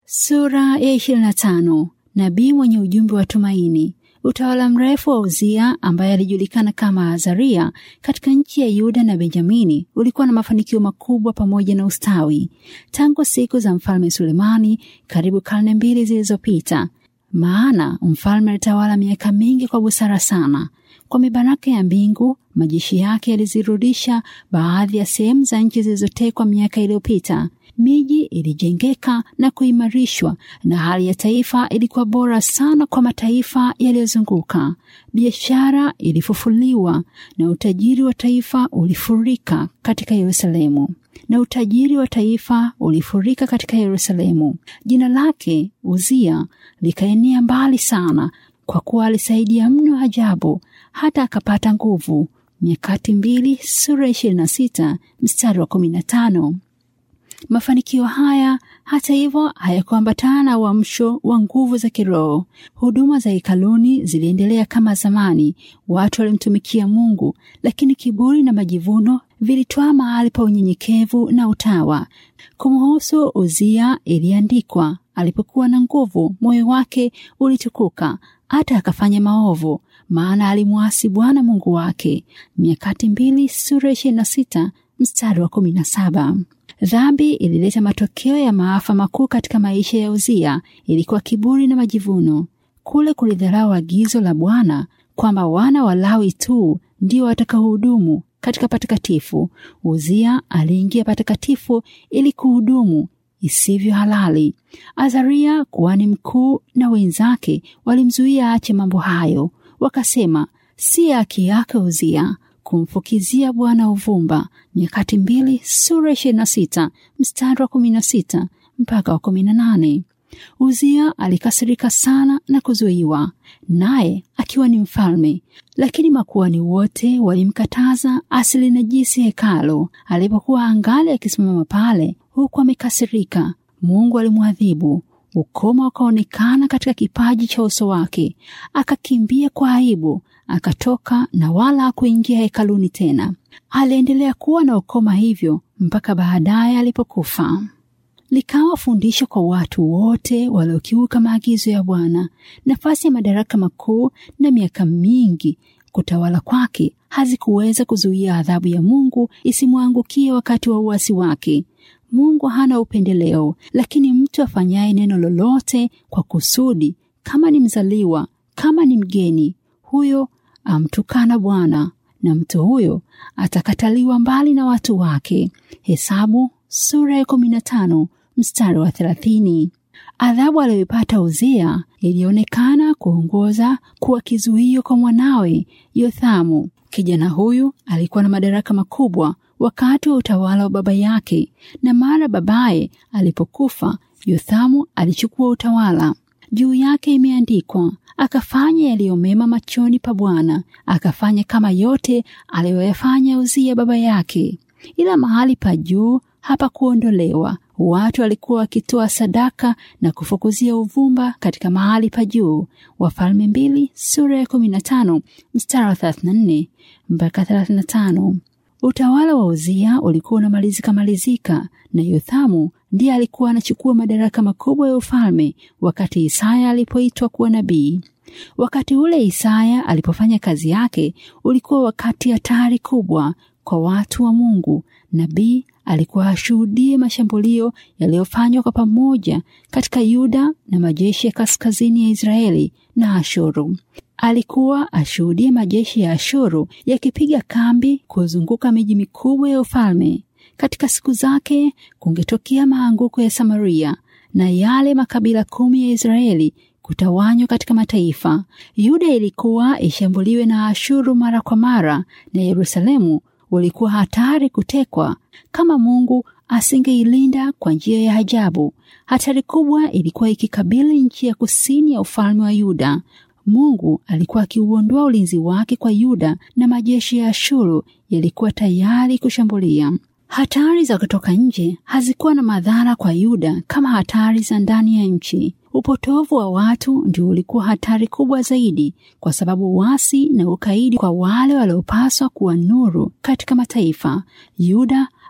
Sura ya 25. Nabii mwenye ujumbe wa tumaini. Utawala mrefu wa Uzia ambaye alijulikana kama Azaria katika nchi ya Yuda na Benjamini ulikuwa na mafanikio makubwa pamoja na ustawi tangu siku za mfalme Sulemani, karibu karne mbili zilizopita. Maana mfalme alitawala miaka mingi kwa busara sana. Kwa mibaraka ya mbingu, majeshi yake yalizirudisha baadhi ya sehemu za nchi zilizotekwa miaka iliyopita. Miji ilijengeka na kuimarishwa na hali ya taifa ilikuwa bora sana kwa mataifa yaliyozunguka. Biashara ilifufuliwa na utajiri wa taifa ulifurika katika Yerusalemu na utajiri wa taifa ulifurika katika Yerusalemu. Jina lake Uzia likaenea mbali sana, kwa kuwa alisaidia mno ajabu, hata akapata nguvu. Nyakati mbili sura ishirini na sita mstari wa kumi na tano. Mafanikio haya hata hivyo hayakuambatana na uamsho wa nguvu za kiroho. Huduma za hekaluni ziliendelea kama zamani, watu walimtumikia Mungu, lakini kiburi na majivuno vilitwaa mahali pa unyenyekevu na utawa. Kumhusu Uzia iliandikwa, alipokuwa na nguvu, moyo wake ulitukuka, hata akafanya maovu, maana alimwasi Bwana Mungu wake. Nyakati mbili sura ishirini na sita mstari wa kumi na saba. Dhambi ilileta matokeo ya maafa makuu katika maisha ya Uzia. Ilikuwa kiburi na majivuno. Kule kulidharau agizo la Bwana kwamba wana wa Lawi tu ndio watakaohudumu katika patakatifu. Uzia aliingia patakatifu ili kuhudumu isivyo halali. Azaria kuhani mkuu na wenzake walimzuia aache mambo hayo, wakasema, si haki yake Uzia kumfukizia Bwana uvumba. Nyakati mbili sura ishirini na sita mstari wa kumi na sita mpaka wa kumi na nane. Uzia alikasirika sana na kuzuiwa, naye akiwa ni mfalme, lakini makuhani wote walimkataza asilinajisi hekalo. Alipokuwa angali akisimama pale huku amekasirika, Mungu alimwadhibu. Ukoma ukaonekana katika kipaji cha uso wake, akakimbia kwa aibu akatoka na wala hakuingia hekaluni tena. Aliendelea kuwa na ukoma hivyo mpaka baadaye alipokufa. Likawa fundisho kwa watu wote waliokiuka maagizo ya Bwana. Nafasi ya madaraka makuu na miaka mingi kutawala kwake hazikuweza kuzuia adhabu ya Mungu isimwangukie wakati wa uasi wake. Mungu hana upendeleo, lakini mtu afanyaye neno lolote kwa kusudi, kama ni mzaliwa, kama ni mgeni, huyo amtukana Bwana na mtu huyo atakataliwa mbali na watu wake. Hesabu sura ya kumi na tano mstari wa thelathini. Adhabu aliyoipata Uzia ilionekana kuongoza kuwa kizuio kwa mwanawe Yothamu. Kijana huyu alikuwa na madaraka makubwa wakati wa utawala wa baba yake, na mara babaye alipokufa, Yothamu alichukua utawala. Juu yake imeandikwa, akafanya yaliyomema machoni pa Bwana, akafanya kama yote aliyoyafanya Uzia baba yake. Ila mahali pa juu hapakuondolewa. Watu walikuwa wakitoa sadaka na kufukuzia uvumba katika mahali pa juu. Wafalme mbili sura ya kumi na tano mstari wa thelathini na nne mpaka thelathini na tano. Utawala wa Uzia ulikuwa unamalizika malizika na Yothamu ndiye alikuwa anachukua madaraka makubwa ya ufalme wakati Isaya alipoitwa kuwa nabii. Wakati ule Isaya alipofanya kazi yake ulikuwa wakati hatari kubwa kwa watu wa Mungu. Nabii alikuwa ashuhudie mashambulio yaliyofanywa kwa pamoja katika Yuda na majeshi ya kaskazini ya Israeli na Ashuru. Alikuwa ashuhudie majeshi ya Ashuru yakipiga kambi kuzunguka miji mikubwa ya ufalme. Katika siku zake kungetokea maanguko ya Samaria na yale makabila kumi ya Israeli kutawanywa katika mataifa. Yuda ilikuwa ishambuliwe na Ashuru mara kwa mara, na Yerusalemu ulikuwa hatari kutekwa kama Mungu asingeilinda kwa njia ya ajabu. Hatari kubwa ilikuwa ikikabili nchi ya kusini ya ufalme wa Yuda. Mungu alikuwa akiuondoa ulinzi wake kwa Yuda na majeshi ya Ashuru yalikuwa tayari kushambulia. Hatari za kutoka nje hazikuwa na madhara kwa Yuda kama hatari za ndani ya nchi. Upotovu wa watu ndio ulikuwa hatari kubwa zaidi, kwa sababu uasi na ukaidi kwa wale waliopaswa kuwa nuru katika mataifa. Yuda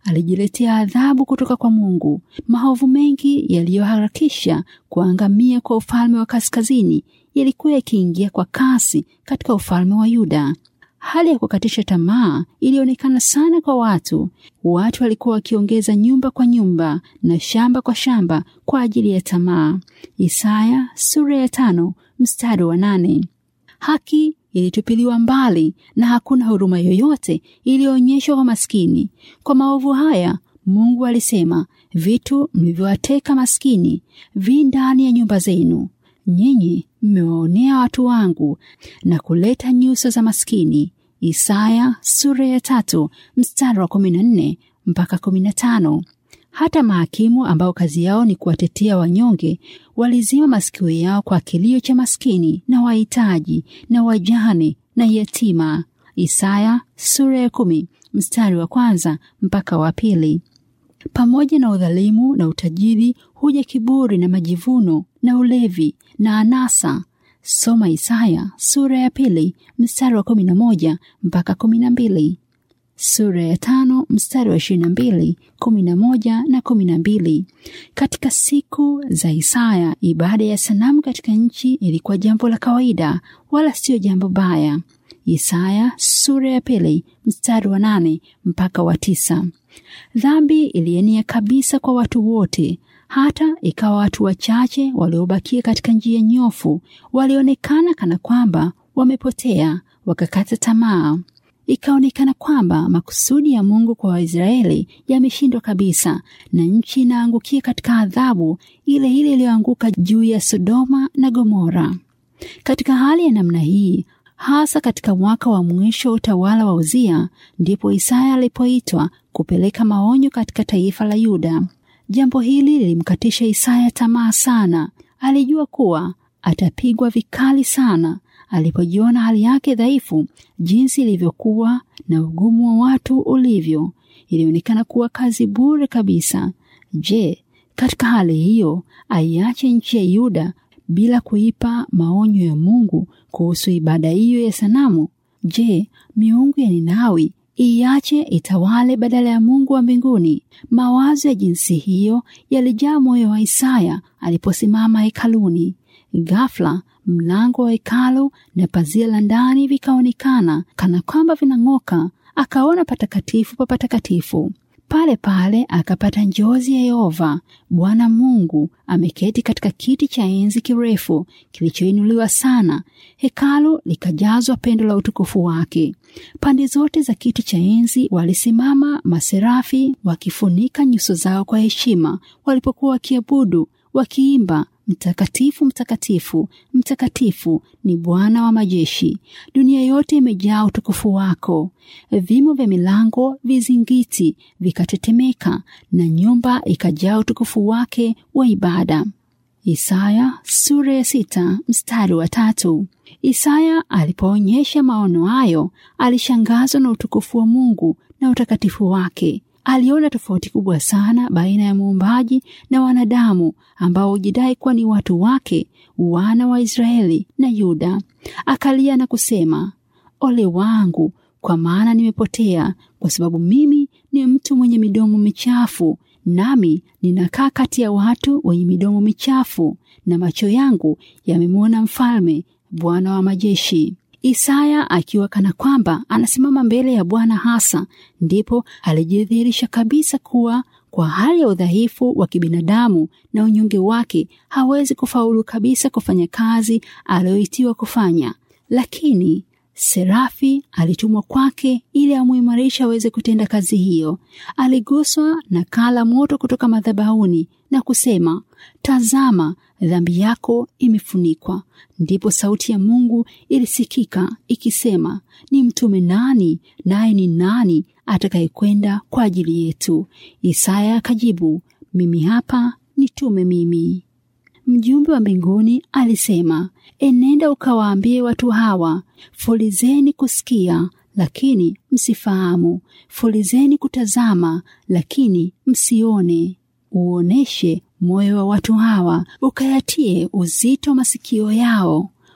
alijiletea adhabu kutoka kwa Mungu. Maovu mengi yaliyoharakisha kuangamia kwa ufalme wa kaskazini yalikuwa yakiingia kwa kasi katika ufalme wa Yuda. Hali ya kukatisha tamaa ilionekana sana kwa watu. Watu walikuwa wakiongeza nyumba kwa nyumba na shamba kwa shamba kwa ajili ya tamaa. Isaya sura ya tano mstari wa nane. Haki ilitupiliwa mbali na hakuna huruma yoyote iliyoonyeshwa kwa maskini. Kwa maovu haya Mungu alisema, vitu mlivyowateka maskini vi ndani ya nyumba zenu. Nyinyi mmewaonea watu wangu na kuleta nyuso za maskini. Isaya sura ya tatu mstari wa kumi na nne mpaka kumi na tano. Hata mahakimu ambao kazi yao ni kuwatetea wanyonge walizima masikio yao kwa kilio cha maskini na wahitaji na wajane na yatima. Isaya sura ya kumi mstari wa kwanza mpaka wa pili. Pamoja na udhalimu na utajiri huja kiburi na majivuno na ulevi na anasa. Soma Isaya sura ya pili mstari wa kumi na moja mpaka kumi na mbili sura ya tano mstari wa ishirini na mbili kumi na moja na kumi na mbili. Katika siku za Isaya, ibada ya sanamu katika nchi ilikuwa jambo la kawaida, wala sio jambo baya. Isaya sura ya pili mstari wa nane mpaka wa tisa. Dhambi ilienea kabisa kwa watu wote, hata ikawa watu wachache waliobakia katika njia nyofu walionekana kana kwamba wamepotea, wakakata tamaa. Ikaonekana kwamba makusudi ya Mungu kwa Waisraeli yameshindwa kabisa, na nchi inaangukia katika adhabu ile ile iliyoanguka juu ya Sodoma na Gomora. Katika hali ya namna hii, hasa katika mwaka wa mwisho wa utawala wa Uzia, ndipo Isaya alipoitwa kupeleka maonyo katika taifa la Yuda. Jambo hili lilimkatisha Isaya tamaa sana. Alijua kuwa atapigwa vikali sana alipojiona hali yake dhaifu, jinsi ilivyokuwa na ugumu wa watu ulivyo, ilionekana kuwa kazi bure kabisa. Je, katika hali hiyo aiache nchi ya Yuda bila kuipa maonyo ya Mungu kuhusu ibada hiyo ya sanamu? Je, miungu ya Ninawi iache itawale badala ya Mungu wa mbinguni? Mawazo ya jinsi hiyo yalijaa moyo wa Isaya aliposimama hekaluni. Ghafla mlango wa hekalu na pazia la ndani vikaonekana kana kwamba vinang'oka. Akaona patakatifu pa patakatifu. Pale pale akapata njozi ya Yehova Bwana Mungu ameketi katika kiti cha enzi kirefu kilichoinuliwa sana. Hekalu likajazwa pendo la utukufu wake. Pande zote za kiti cha enzi walisimama maserafi wakifunika nyuso zao kwa heshima, walipokuwa wakiabudu wakiimba Mtakatifu, mtakatifu, mtakatifu ni Bwana wa majeshi, dunia yote imejaa utukufu wako. Vimo vya milango vizingiti vikatetemeka, na nyumba ikajaa utukufu wake wa ibada. Isaya sura ya sita mstari wa tatu. Isaya alipoonyesha maono hayo, alishangazwa na utukufu wa Mungu na utakatifu wake. Aliona tofauti kubwa sana baina ya muumbaji na wanadamu ambao hujidai kuwa ni watu wake, wana wa Israeli na Yuda. Akalia na kusema, ole wangu, kwa maana nimepotea, kwa sababu mimi ni mtu mwenye midomo michafu, nami ninakaa kati ya watu wenye midomo michafu, na macho yangu yamemwona Mfalme, Bwana wa majeshi. Isaya akiwa kana kwamba anasimama mbele ya Bwana hasa, ndipo alijidhihirisha kabisa kuwa kwa hali ya udhaifu wa kibinadamu na unyonge wake hawezi kufaulu kabisa kufanya kazi aliyoitiwa kufanya, lakini Serafi alitumwa kwake ili amuimarisha aweze kutenda kazi hiyo. Aliguswa na kala moto kutoka madhabahuni na kusema, tazama, dhambi yako imefunikwa. Ndipo sauti ya Mungu ilisikika ikisema, ni mtume nani? Naye ni nani atakayekwenda kwa ajili yetu? Isaya akajibu, mimi hapa, nitume mimi. Mjumbe wa mbinguni alisema, enenda ukawaambie watu hawa, fulizeni kusikia lakini msifahamu, fulizeni kutazama lakini msione. Uoneshe moyo wa watu hawa, ukayatie uzito masikio yao,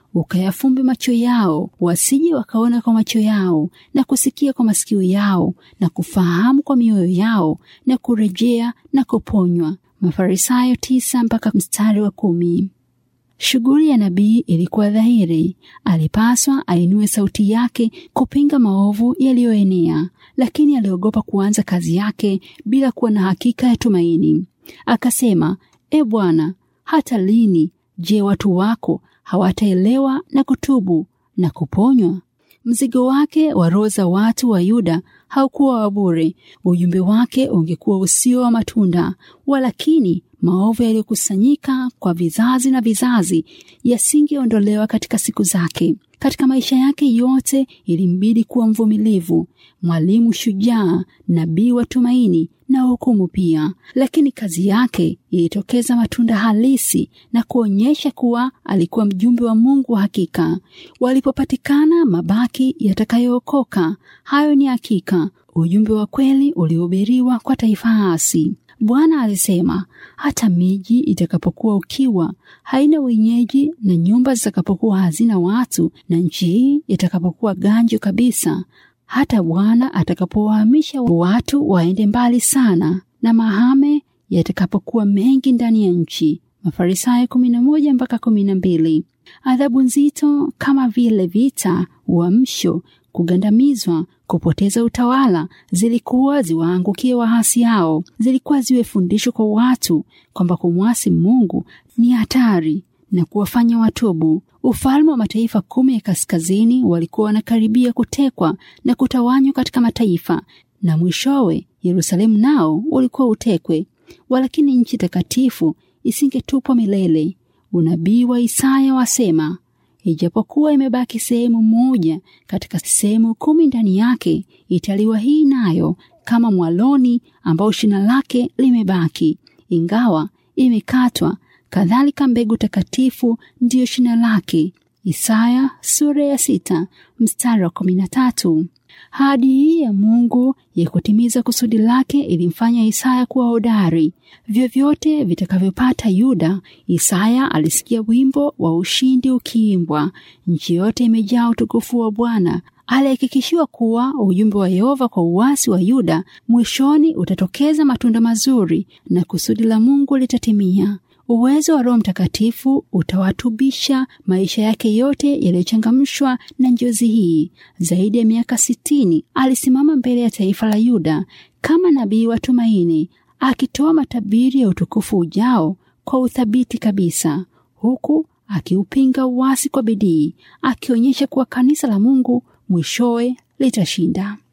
ukayafumbe macho yao, wasije wakaona kwa macho yao, na kusikia kwa masikio yao, na kufahamu kwa mioyo yao, na kurejea na kuponywa. Mafarisayo tisa mpaka mstari wa kumi. Shughuli ya nabii ilikuwa dhahiri. Alipaswa ainue sauti yake kupinga maovu yaliyoenea, lakini aliogopa kuanza kazi yake bila kuwa na hakika ya tumaini. Akasema, E Bwana, hata lini? Je, watu wako hawataelewa na kutubu na kuponywa? Mzigo wake wa roho za watu wa Yuda haukuwa wa bure. Ujumbe wake ungekuwa usio wa matunda, walakini maovu yaliyokusanyika kwa vizazi na vizazi yasingeondolewa katika siku zake. Katika maisha yake yote ilimbidi kuwa mvumilivu, mwalimu shujaa, nabii wa tumaini na hukumu pia. Lakini kazi yake ilitokeza matunda halisi na kuonyesha kuwa alikuwa mjumbe wa Mungu wa hakika. Walipopatikana mabaki yatakayookoka, hayo ni hakika, ujumbe wa kweli uliohubiriwa kwa taifa hasi. Bwana alisema, hata miji itakapokuwa ukiwa haina wenyeji, na nyumba zitakapokuwa hazina watu, na nchi hii itakapokuwa ganjo kabisa, hata Bwana atakapowahamisha watu waende mbali sana, na mahame yatakapokuwa mengi ndani ya nchi. Mafarisayo kumi na moja mpaka kumi na mbili. Adhabu nzito kama vile vita, uamsho, kugandamizwa, kupoteza utawala zilikuwa ziwaangukie wahasi hao. Zilikuwa ziwe fundisho kwa watu kwamba kumwasi Mungu ni hatari na kuwafanya watubu. Ufalme wa mataifa kumi ya kaskazini walikuwa wanakaribia kutekwa na kutawanywa katika mataifa, na mwishowe Yerusalemu nao ulikuwa utekwe, walakini nchi takatifu isingetupwa milele. Unabii wa Isaya wasema Ijapokuwa imebaki sehemu moja katika sehemu kumi ndani yake, italiwa hii nayo kama mwaloni ambao shina lake limebaki, ingawa imekatwa. Kadhalika mbegu takatifu ndiyo shina lake. Isaya sura ya sita mstari wa kumi na tatu. Ahadi hii ya Mungu ya kutimiza kusudi lake ilimfanya Isaya kuwa hodari. Vyovyote vitakavyopata Yuda, Isaya alisikia wimbo wa ushindi ukiimbwa. Nchi yote imejaa utukufu wa Bwana. Alihakikishiwa kuwa ujumbe wa Yehova kwa uasi wa Yuda mwishoni utatokeza matunda mazuri na kusudi la Mungu litatimia. Uwezo wa Roho Mtakatifu utawatubisha maisha yake yote yaliyochangamshwa na njozi hii. Zaidi ya miaka sitini alisimama mbele ya taifa la Yuda kama nabii wa tumaini, akitoa matabiri ya utukufu ujao kwa uthabiti kabisa, huku akiupinga uasi kwa bidii, akionyesha kuwa kanisa la Mungu mwishowe litashinda.